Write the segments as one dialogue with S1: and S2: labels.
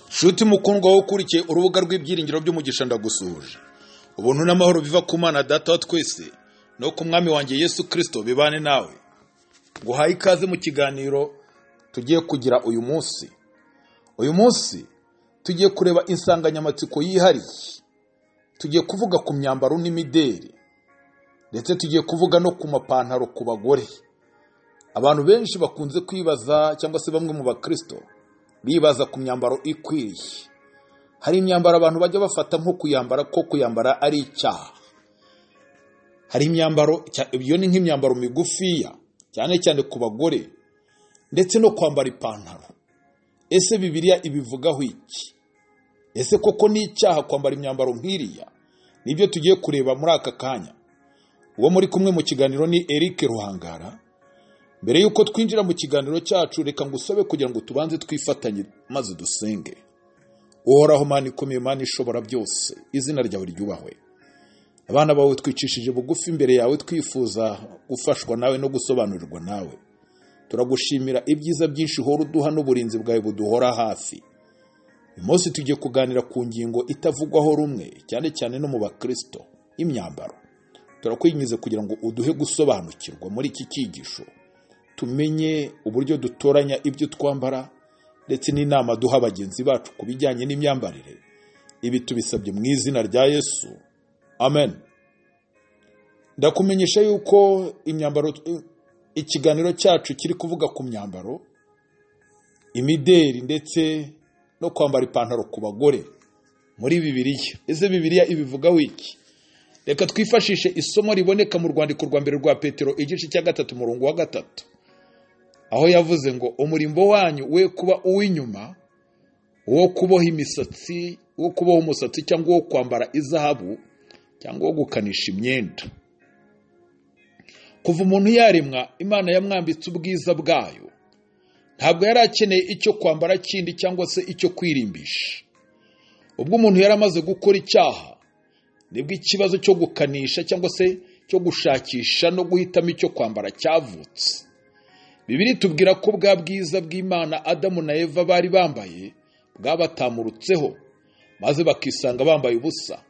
S1: nshuti mukundwa wowe ukurikiye urubuga rw'ibyiringiro by'umugisha ndagusuje ubuntu n'amahoro biva ku mana data wa twese no ku mwami wanjye yesu kirisito bibane nawe nguhaye ikaze mu kiganiro tugiye kugira uyu munsi uyu munsi tugiye kureba insanganyamatsiko yihariye tugiye kuvuga ku myambaro n'imideri ndetse tugiye kuvuga no ku mapantaro ku bagore abantu benshi bakunze kwibaza cyangwa se bamwe mu bakristo bibaza ku myambaro ikwiriye hari imyambaro abantu bajya bafata nko kuyambara ko kuyambara ari icyaha hari imyambaro iyo ni nk'imyambaro migufiya cyane cyane ku bagore ndetse no kwambara ipantaro ese bibiliya ibivugaho iki ese koko ni icyaha kwambara imyambaro nk'iriya nibyo tugiye kureba muri aka kanya uwo muri kumwe mu kiganiro ni Eric ruhangara mbere y'uko twinjira mu kiganiro cyacu reka ngo usabe kugira ngo tubanze twifatanye maze dusenge uhoraho mani ikomeye mani ishobora byose izina ryawe ryubahwe abana bawe twicishije bugufi imbere yawe twifuza gufashwa nawe no gusobanurirwa nawe turagushimira ibyiza byinshi uhora uduha n'uburinzi bwawe buduhora hafi uyu munsi tugiye kuganira ku ngingo itavugwaho rumwe cyane cyane no mu bakirisito y'imyambaro turakwinjiza kugira ngo uduhe gusobanukirwa muri iki cyigisho tumenye uburyo dutoranya ibyo twambara ndetse n'inama duha bagenzi bacu ku bijyanye n'imyambarire ibi tubisabye mu izina rya yesu amen ndakumenyesha yuko imyambaro ikiganiro cyacu kiri kuvuga ku myambaro imideri ndetse no kwambara ipantaro ku bagore muri bibiliya ese bibiliya ibivugaho iki reka twifashishe isomo riboneka mu rwandiko rwa mbere rwa petero igice cya gatatu umurongo wa gatatu aho yavuze ngo umurimbo wanyu we kuba uw'inyuma wo kuboha imisatsi wo kuboha umusatsi cyangwa wo kwambara izahabu cyangwa wo gukanisha imyenda kuva umuntu yaremwa imana yamwambitse ubwiza bwayo ntabwo yari akeneye icyo kwambara kindi cyangwa se icyo kwirimbisha ubwo umuntu yari amaze gukora icyaha nibwo ikibazo cyo gukanisha cyangwa se cyo gushakisha no guhitamo icyo kwambara cyavutse bibiri tubwira ko bwa bwiza bw'imana adamu na eva bari bambaye bwabatamurutseho maze bakisanga bambaye ubusa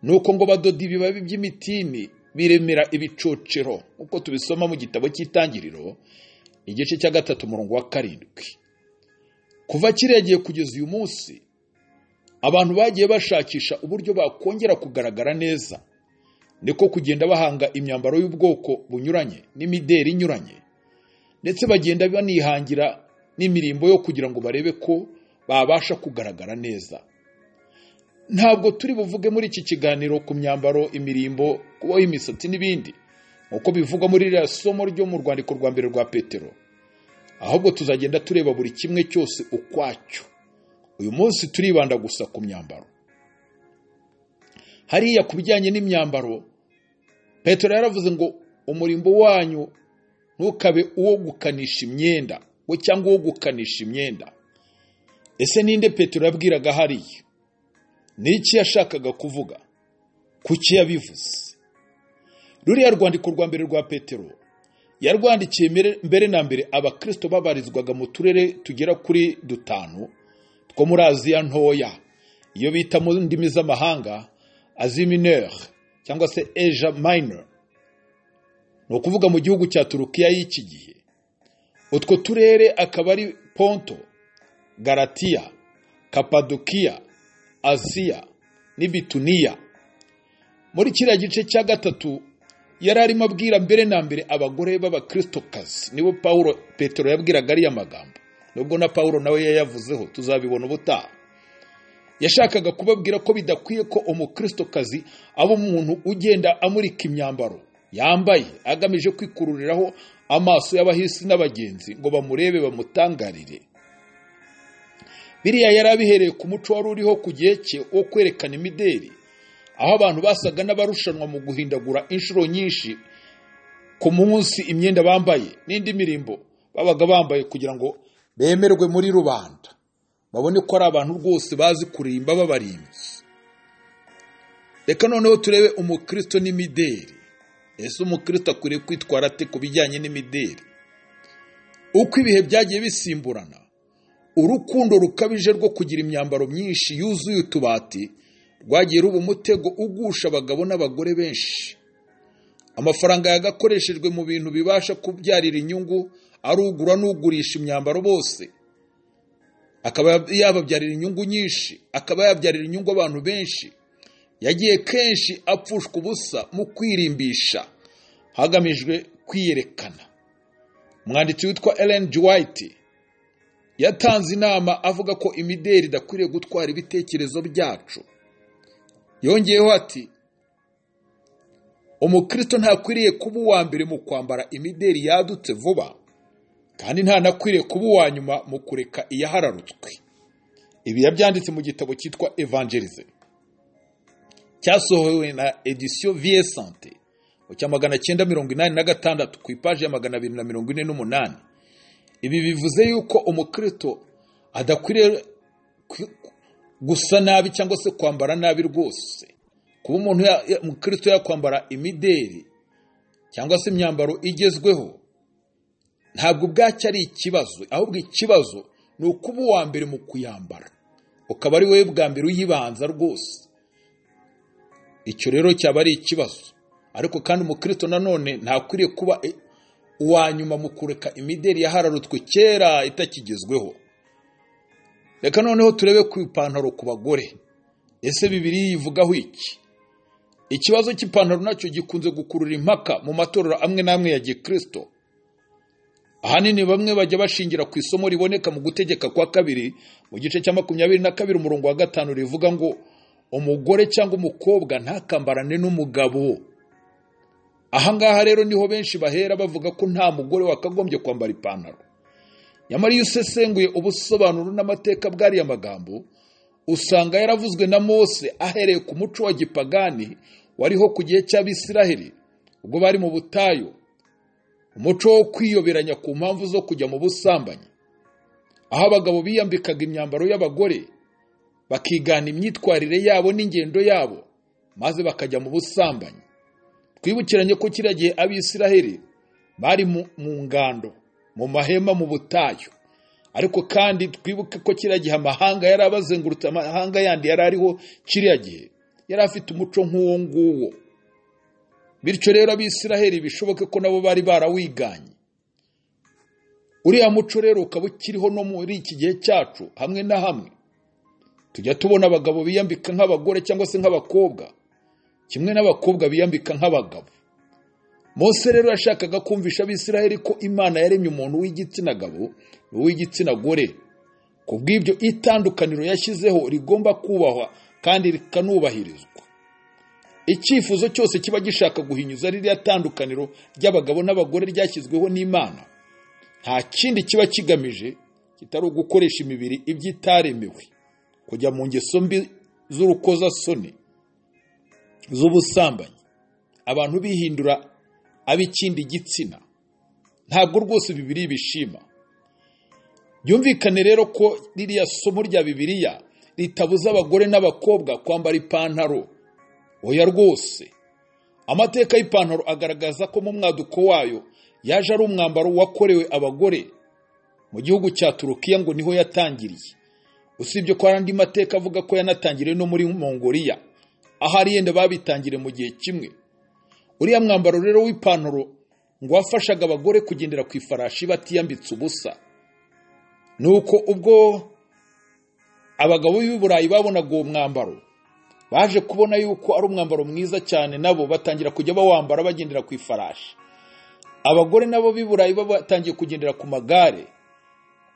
S1: nuko ngo badoda ibibabi by'imitini biremera ibicocero nk'uko tubisoma mu gitabo cy'itangiriro igice cya gatatu umurongo wa karindwi kuva kiregeye kugeza uyu munsi abantu bagiye bashakisha uburyo bakongera kugaragara neza niko kugenda bahanga imyambaro y'ubwoko bunyuranye n'imideri inyuranye ndetse bagenda banihangira n'imirimbo yo kugira ngo barebe ko babasha kugaragara neza ntabwo turi buvuge muri iki kiganiro ku myambaro imirimbo kubaho imisatsi n'ibindi nk'uko bivugwa muri iriya somo ryo mu rwandiko rwa mbere rwa petero ahubwo tuzagenda tureba buri kimwe cyose ukwacyo uyu munsi turibanda gusa ku myambaro hariya ku bijyanye n'imyambaro petero yaravuze ngo umurimbo wanyu ntukabe uwo gukanisha imyenda we cyangwa uwo gukanisha imyenda ese ninde petero yabwiraga hariya n'iki yashakaga kuvuga kuki yabivuze ruriya rwandiko rwa mbere rwa petero yarwandikiye mbere na mbere abakirisito babarizwaga mu turere tugera kuri dutanu two muri aziya ntoya iyo bita mu ndimi z'amahanga azimineri cyangwa se eja minor ni ukuvuga mu gihugu cya turukiya y'iki gihe utwo turere akaba ari ponto garatiya kapadukiya asiya n'ibituniya muri kiriya gice cya gatatu yari arimo abwira mbere na mbere abagore b'abakristokazi nibo paul petero yabwiraga ariya magambo nubwo na paul nawe yayavuzeho tuzabibona ubutaha yashakaga kubabwira ko bidakwiye ko umukristokazi aba umuntu ugenda amurika imyambaro yambaye agamije kwikururiraho amaso y'abahisi n'abagenzi ngo bamurebe bamutangarire biriya yari abihereye ku muco wari uriho ku gihe cye wo kwerekana imideri aho abantu basaga n'abarushanwa mu guhindagura inshuro nyinshi ku munsi imyenda bambaye n'indi mirimbo babaga bambaye kugira ngo bemerwe muri rubanda babone ko ari abantu rwose bazi kurimba b'abarinzi reka noneho turebe umukristo n'imideri ese umukristo akwiriye kwitwara ate ku bijyanye n'imideri uko ibihe byagiye bisimburana urukundo rukabije rwo kugira imyambaro myinshi yuzuye utubati rwagiye ruba umutego ugusha abagabo n'abagore benshi amafaranga yagakoreshejwe mu bintu bibasha kubyarira inyungu ari ugura n'ugurisha imyambaro bose akaba yababyarira inyungu nyinshi akaba yabyarira inyungu abantu benshi yagiye kenshi apfushwa ubusa mu kwirimbisha hagamijwe kwiyerekana umwanditsi witwa Ellen G. White yatanze inama avuga ko imideli idakwiriye gutwara ibitekerezo byacu yongeyeho ati umukristo ntakwiriye kuba uwa mbere mu kwambara imideli yadutse vuba kandi ntanakwiriye kuba uwa nyuma mu kureka iyahararutswe ibi yabyanditse mu gitabo cyitwa evangelize cyasohowe na edisiyo viye sante mu cya magana cyenda mirongo inani na gatandatu ku ipaji ya magana abiri na mirongo ine n'umunani ibi bivuze yuko umukristo adakwiriye gusa nabi cyangwa se kwambara nabi rwose kuba umuntu umukristo yakwambara imideli cyangwa se imyambaro igezweho ntabwo ubwacyo ari ikibazo ahubwo ikibazo ni ukuba uwa mbere mu kuyambara ukaba ari wowe bwa mbere uyibanza rwose icyo rero cyaba ari ikibazo ariko kandi umukristo nanone ntakwiriye kuba uwa nyuma mu kureka imideli yahararutswe kera itakigezweho reka noneho turebe ku ipantaro ku bagore ese bibiri yivugaho iki ikibazo cy'ipantaro nacyo gikunze gukurura impaka mu matorero amwe n'amwe ya gikristo ahanini bamwe bajya bashingira ku isomo riboneka mu gutegeka kwa kabiri mu gice cya makumyabiri na kabiri umurongo wa gatanu rivuga ngo umugore cyangwa umukobwa ntakambarane n'umugabo ahangaha rero niho benshi bahera bavuga ko nta mugore wakagombye kwambara ipantaro nyamara iyo usesenguye ubusobanuro n'amateka bw'ariya magambo usanga yaravuzwe na mose ahereye ku muco wa gipagani wariho ku gihe cy'abisiraheli ubwo bari mu butayu umuco wo kwiyoberanya ku mpamvu zo kujya mu busambanyi aho abagabo biyambikaga imyambaro y'abagore bakigana imyitwarire yabo n'ingendo yabo maze bakajya mu busambanyi twibukiranye ko kiriya gihe abisiraheli bari mu ngando mu mahema mu butayu ariko kandi twibuke ko kiriya gihe amahanga yari abazengurutse amahanga yandi yari ariho kiriya gihe yari afite umuco nk'uwo nguwo bityo rero abisiraheli bishoboke ko nabo bari barawiganye uriya muco rero ukaba ukiriho no muri iki gihe cyacu hamwe na hamwe tujya tubona abagabo biyambika nk'abagore cyangwa se nk'abakobwa kimwe n'abakobwa biyambika nk'abagabo Mose rero yashakaga kumvisha abisiraheli ko imana yaremye umuntu w'igitsina gabo n'uw'igitsina gore ku bw'ibyo itandukaniro yashyizeho rigomba kubahwa kandi rikanubahirizwa icyifuzo cyose kiba gishaka guhinyuza ririya tandukaniro ry'abagabo n'abagore ryashyizweho n'imana nta kindi kiba kigamije kitari ugukoresha imibiri ibyitaremewe kujya mu ngeso mbi z'urukozasoni z'ubusambanyi abantu bihindura ab'ikindi gitsina ntabwo rwose bibiri bishima byumvikane rero ko ririya somo rya bibiriya ritabuza abagore n'abakobwa kwambara ipantaro oya rwose amateka y'ipantaro agaragaza ko mu mwaduko wayo yaje ari umwambaro wakorewe abagore mu gihugu cya turukiya ngo niho yatangiriye usibye ko hari andi mateka avuga ko yanatangiriye no muri mongoliya ahari yenda babitangire mu gihe kimwe uriya mwambaro rero w'ipantaro ngo wafashaga abagore kugendera ku ifarashi batiyambitse ubusa ni uko ubwo abagabo b'i burayi babonaga uwo mwambaro baje kubona yuko ari umwambaro mwiza cyane nabo batangira kujya bawambara bagendera ku ifarashi abagore nabo b'i burayi batangiye kugendera ku magare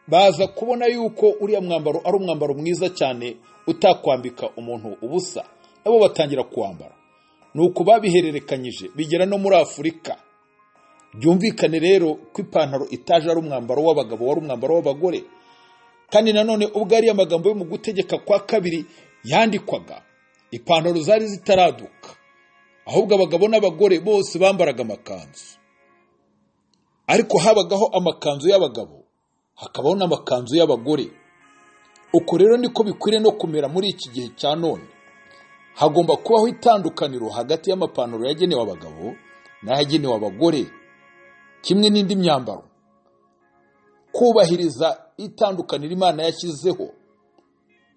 S1: baza kubona yuko uriya mwambaro ari umwambaro mwiza cyane utakwambika umuntu ubusa nabo batangira kuwambara ni uko babihererekanyije bigera no muri afurika byumvikane rero ko ipantaro itaje ari umwambaro w'abagabo wari umwambaro w'abagore kandi nanone ubwo ariya amagambo yo mu gutegeka kwa kabiri yandikwaga ipantaro zari zitaraduka ahubwo abagabo n'abagore bose bambaraga amakanzu ariko habagaho amakanzu y'abagabo hakabaho n'amakanzu y'abagore uko rero niko bikwiriye no kumera muri iki gihe cya none hagomba kubaho itandukaniro hagati y'amapantaro yagenewe abagabo n'ayagenewe abagore kimwe n'indi myambaro kubahiriza itandukaniro imana yashyizeho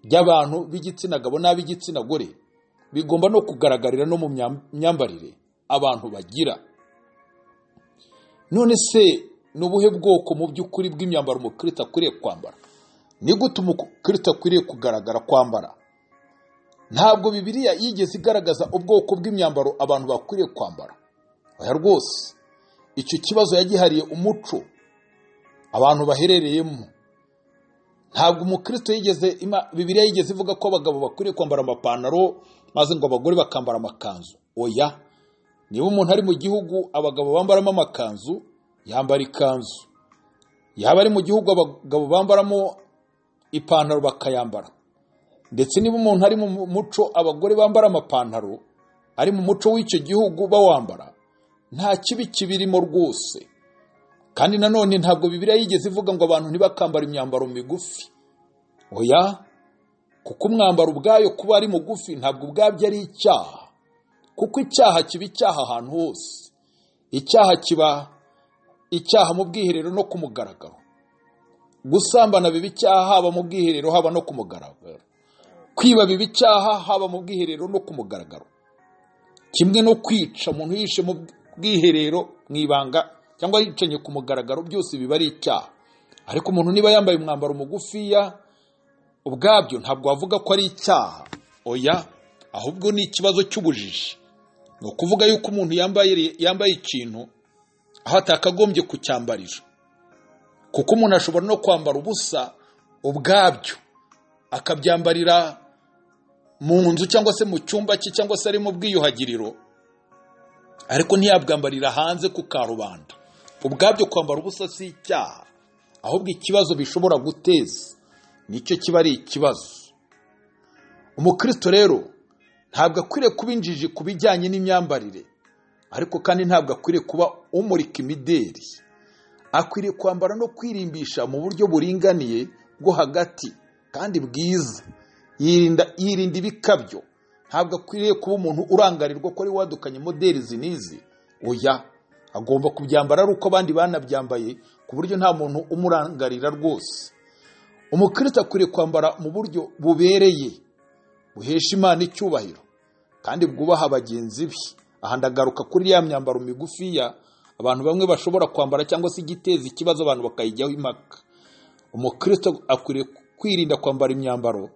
S1: ry'abantu b'igitsina gabo n'ab'igitsina gore bigomba no kugaragarira no mu myam- myambarire abantu bagira none se ni ubuhe bwoko mu by'ukuri bw'imyambaro umukristo akwiriye kwambara ni gute umukristo akwiriye kugaragara kwambara ntabwo bibiliya yigeze igaragaza ubwoko bw'imyambaro abantu bakwiriye kwambara oya rwose icyo kibazo yagihariye umuco abantu baherereyemo ntabwo umukristo yigeze ima- bibiliya yigeze ivuga ko abagabo bakwiriye kwambara amapantaro maze ngo abagore bakambara amakanzu oya niba umuntu ari mu gihugu abagabo bambaramo amakanzu yambara ikanzu yaba ari mu gihugu abagabo bambaramo ipantaro bakayambara ndetse niba umuntu ari mu muco abagore bambara amapantaro ari mu muco w'icyo gihugu bawambara nta kibi kibirimo rwose kandi nanone ntabwo bibiliya yigeze ivuga ngo abantu ntibakambara imyambaro migufi oya kuko umwambaro ubwayo kuba ari mugufi ntabwo ubwabyo ari icyaha kuko icyaha kiba icyaha ahantu hose icyaha kiba icyaha mu bwiherero no ku mugaragaro gusambana biba icyaha haba mu bwiherero haba no ku mugaragaro kwiba biba icyaha haba mu bwiherero no ku mugaragaro kimwe no kwica umuntu yishe mu bwiherero mu ibanga cyangwa yicanye ku mugaragaro byose biba ari icyaha ariko umuntu niba yambaye umwambaro mugufiya ubwabyo ntabwo wavuga ko ari icyaha oya ahubwo ni ikibazo cy'ubujiji ni ukuvuga yuko umuntu yambaye yambaye ikintu aho atakagombye kucyambarira kuko umuntu ashobora no kwambara ubusa ubwabyo akabyambarira mu nzu cyangwa se mu cyumba cye cyangwa se ari mu bwiyuhagiriro ariko ntiyabwambarira hanze ku karubanda ubwabyo kwambara ubusa si icyaha ahubwo ikibazo bishobora guteza nicyo kiba ari ikibazo umukristo rero ntabwo akwiriye kuba injiji ku bijyanye n'imyambarire ariko kandi ntabwo akwiriye kuba umurika imideri akwiriye kwambara no kwirimbisha mu buryo buringaniye bwo hagati kandi bwiza yirinda yirinda ibikabyo ntabwo akwiriye kuba umuntu urangarirwa ko ari wadukanye moderi izi n'izi oya agomba kubyambara ari uko abandi banabyambaye ku buryo nta muntu umurangarira rwose umukristo akwiriye kwambara mu buryo bubereye buhesha imana icyubahiro kandi bwubaha bagenzi be aha ndagaruka kuri ya myambaro migufiya abantu bamwe bashobora kwambara cyangwa se igiteza ikibazo abantu bakayijyaho impaka umukristo akwiriye kwirinda kwambara imyambaro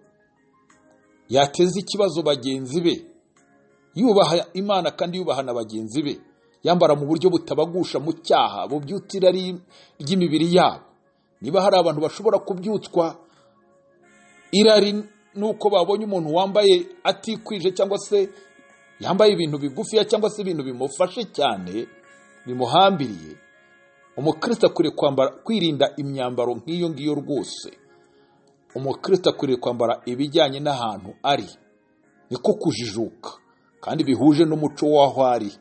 S1: yateza ikibazo bagenzi be yubaha imana kandi yubaha na bagenzi be yambara mu buryo butabagusha mu cyaha bubyutsa irari ry'imibiri yabo niba hari abantu bashobora kubyutswa irari nuko babonye umuntu wambaye atikwije cyangwa se yambaye ibintu bigufiya cyangwa se ibintu bimufashe cyane bimuhambiriye umukristo akwiriye kwambara kwirinda imyambaro nk'iyo ngiyo rwose umukristo akwiriye kwambara ibijyanye n'ahantu ari niko kujijuka kandi bihuje n'umuco w'aho ari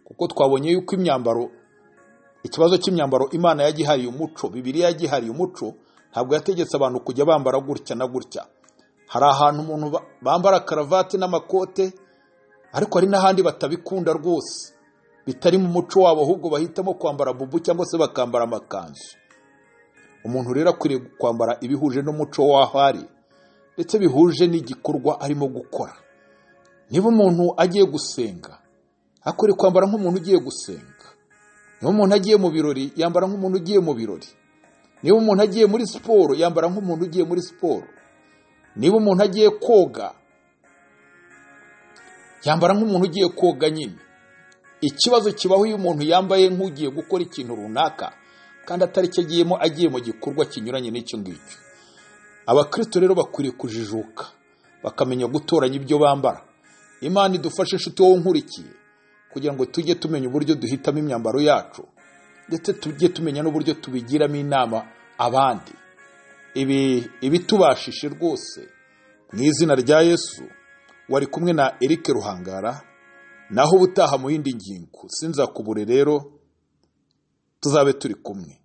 S1: kuko twabonye yuko imyambaro ikibazo cy'imyambaro imana yagihariye umuco bibiliya yagihariye umuco ntabwo yategetse abantu kujya bambara gutya na gutya hari ahantu umuntu ba- bambara karavate n'amakote ariko hari n'ahandi batabikunda rwose bitari mu muco wabo ahubwo bahitamo kwambara bubu cyangwa se bakambara amakanzu umuntu rero akwiriye kwambara ibihuje n'umuco w'aho ari ndetse bihuje n'igikorwa arimo gukora niba umuntu agiye gusenga akwiriye kwambara nk'umuntu ugiye gusenga niba umuntu agiye mu birori yambara nk'umuntu ugiye mu birori niba umuntu agiye muri siporo yambara nk'umuntu ugiye muri siporo niba umuntu agiye koga yambara nk'umuntu ugiye koga nyine ikibazo kibaho iyo umuntu yambaye nk'ugiye gukora ikintu runaka kandi atari cyo agiyemo agiye mu gikorwa kinyuranye n'icyo ngicyo abakristo rero bakwiriye kujijuka bakamenya gutoranya ibyo bambara imana idufashe inshuti wowe unkurikiye kugira ngo tujye tumenya uburyo duhitamo imyambaro yacu ndetse tujye tumenya n'uburyo tubigiramo inama abandi ibi ibitubashije rwose mu izina rya yesu wari kumwe na erike ruhangara naho ubutaha mu yindi ngingo sinzakubure rero tuzabe turi kumwe